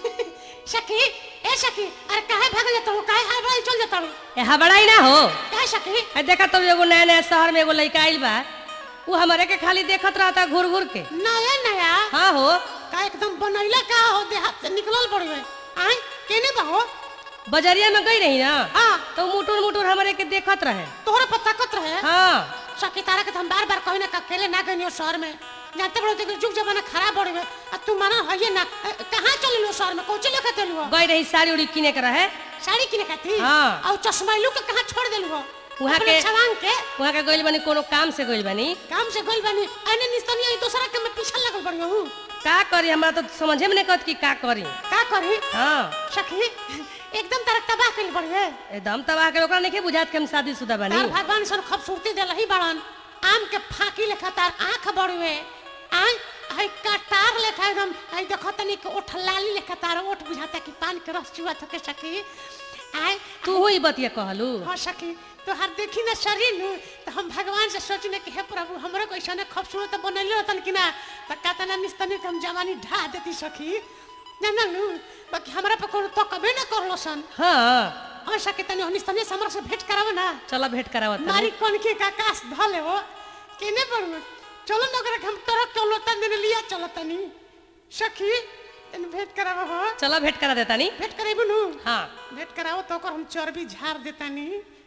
सखी ए सखी अरे काहे भाग जाता हूँ काहे हाल चल जाता हूँ ए हबड़ाई ना हो काहे सखी आ देखा तो एगो नया नया शहर में एगो लड़का आइल बा उ हमारे के खाली देखत रहता घूर घूर के नया नया हाँ हो का एकदम बनैला का हो देहात से निकलल पड़वे आय केने बा हो बजरिया में गई रही ना हाँ तो मुटुर मुटुर हमारे के देखत रहे तोहरा पता कत रहे हाँ सखी तारा के तो हम बार बार कहीं ना का अकेले ना गई शहर में जानते बड़ो कि जुग जमाना खराब बढ़ गए आ तू माना है ना अ, कहाँ चल लो शहर में कोची लेके चलू हो गई रही साड़ी उड़ी किने के रहे साड़ी किने खाती हाँ। और चश्मा लू के कहाँ छोड़ देलू हो वहाँ अपने के- छवांग के वहाँ के गइल बनी कोनो काम से गइल बनी काम से गइल बानी अने निस्तनी आई दूसरा के मैं पीछे लगल पड़ी हूँ का करी हमरा तो समझे में नहीं कहत कि का करी का करी हाँ सखी एकदम तारा तबाह कइल पड़ी है एकदम तबाह के ओकरा नहीं बुझात कि हम शादीशुदा बनी तार भगवान सन खूबसूरती देला ही बड़न आम के फाकी लेखा तार आंख बड़वे आय हई कटार लेखा एकदम हई देखो तनी के ओठ लाली लेखा तार ओठ बुझाता कि पान के रस चुआ थके सखी आय तू ही बतिया कहलू हाँ सखी तो हर देखी ना शरीर नु तो हम भगवान से सोचने कि हे प्रभु हमरे को ऐसा खूबसूरत बनैले रहतन कि ना तो कहता ना निस्तनी के हम जवानी ढा देती सखी ना ना नु बाकी हमरा पे कोनो तो कबे ना करलो सन हाँ हम सके तनी निस्तनी से हमरा से भेंट करावे ना चलो भेंट करावत मारी कौन के का कास धले हो केने पर चलो न करे हम तरफ चलो तन दिन लिया चलो तनी सखी तन भेंट करावे हो चलो भेंट करा देता नी भेंट करेबु नु हाँ भेंट कराओ तो ओकर हम चर्बी झाड़ देतानी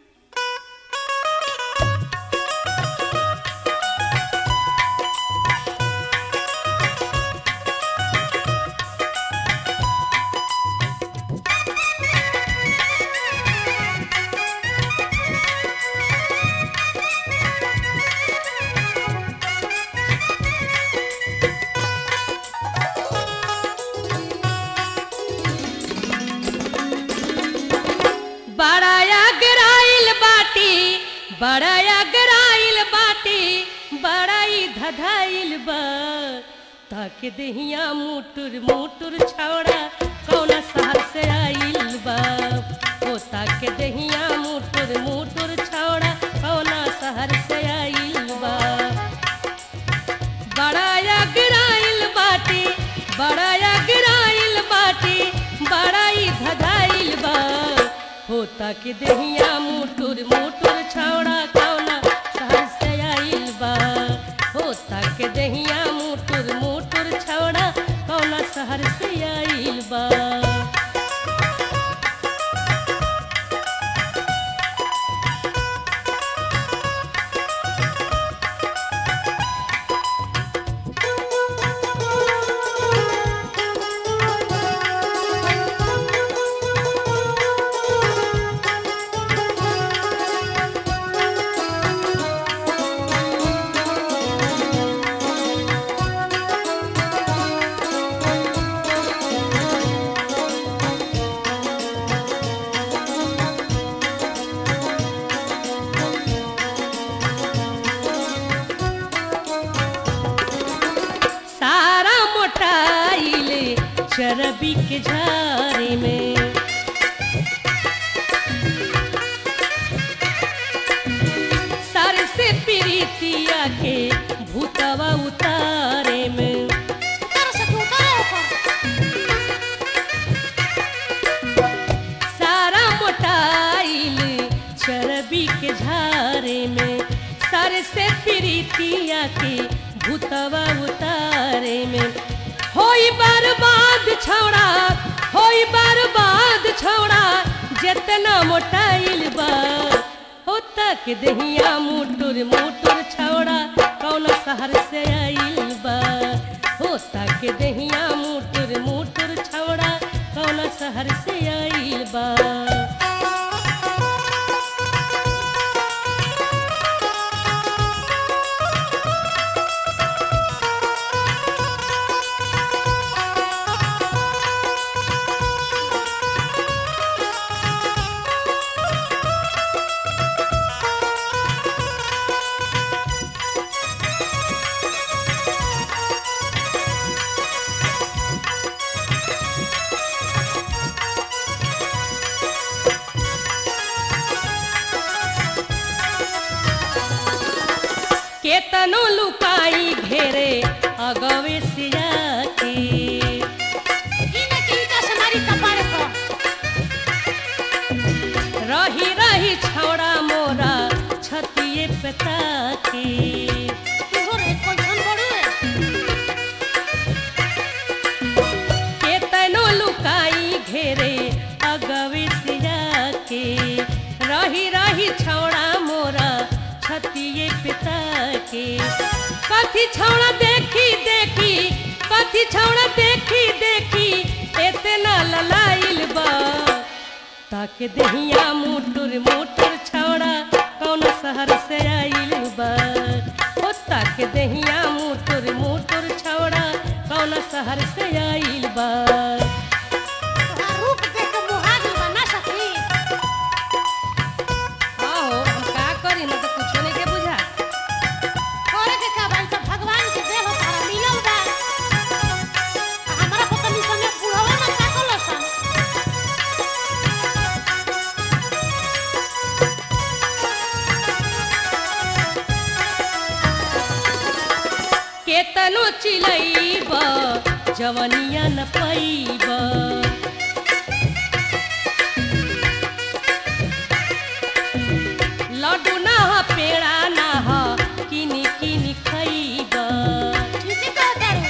बड़ाया गराइल बाटी बड़ाया गराइल बाटी बड़ाई धधाइल बा ताके देहिया मुटुर मुटुर छौड़ा कौना शहर से आइल बा ओ ताके देहिया मुटुर मुटुर छौड़ा कौना शहर से आइल बा बड़ाया गिराइल बाटी बड़ाया गिराइल बाटी बड़ाई धधाइल बा होता के देहिया मुटुर मुटुर छौड़ा कौना शहर से आइल बा होता के देहिया मुटुर मुटुर छौड़ा कौना शहर से आइल बा सारा मोटाइल चरबी के झारे में सर से प्रीतिया के भूतवा उतारे में तारा से तू का ओकर सारा मोटाइल चरबी के झारे में सर से प्रीतिया के भूतवा उतारे में होई बर्बाद छौड़ा होई बर्बाद छौड़ा जितना मोटाइल बा हो तक दहिया मुटुर मुटुर छौड़ा कौन शहर से आइल बा हो तक दहिया मुटुर मुटुर छौड़ा कौन शहर से आइल बा केतनो लुकाई घेरे अगवे सिया के ई ना कि इनका से गलिए पिता के कथी छौड़ा देखी देखी कथी छौड़ा देखी देखी इतना ललाइल बा ताके दहिया मुटुर मुटुर छौड़ा कौन शहर से आइल बा ओ ताके दहिया मुटुर मुटुर छौड़ा कौन शहर से आइल बा तोहार रूप देख के मुहा गइल बा ना सखी आहो हम का करी ना तो कुछो नहीं के बुझा करे के का बाई तो भगवान के देह तारा मिलल बा आ हमरा पता नहीं सने बुढ़वा ना का कलसन केतनो चिलैब जवनिया न पैब लड्डू ना ह पेड़ा ना ह किनी किनी खैब ठीक है तारू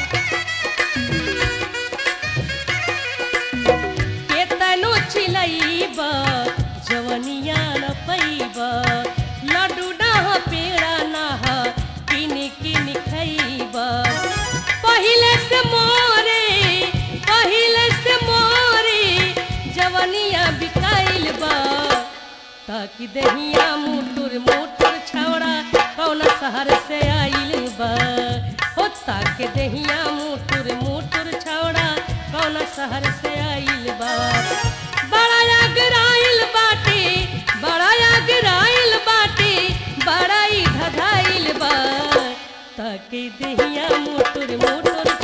केतनो चिलैब जवनिया न पैब लड्डू ना ह पेड़ा ना ह किनी किनी खैब पहिले से मोरे पहिले से मोरे जवनिया बिकाइल बा ताकि दहिया मुटुर मुटुर छौड़ा कौन शहर से आइल बा हो ताकि दहिया मुटुर मुटुर छौड़ा कौन शहर से आइल बा बड़ा अगराइल बाटे बड़ा अगराइल बाटे बड़ा ही धधाइल बा ताकि दहिया मुटुर मुटुर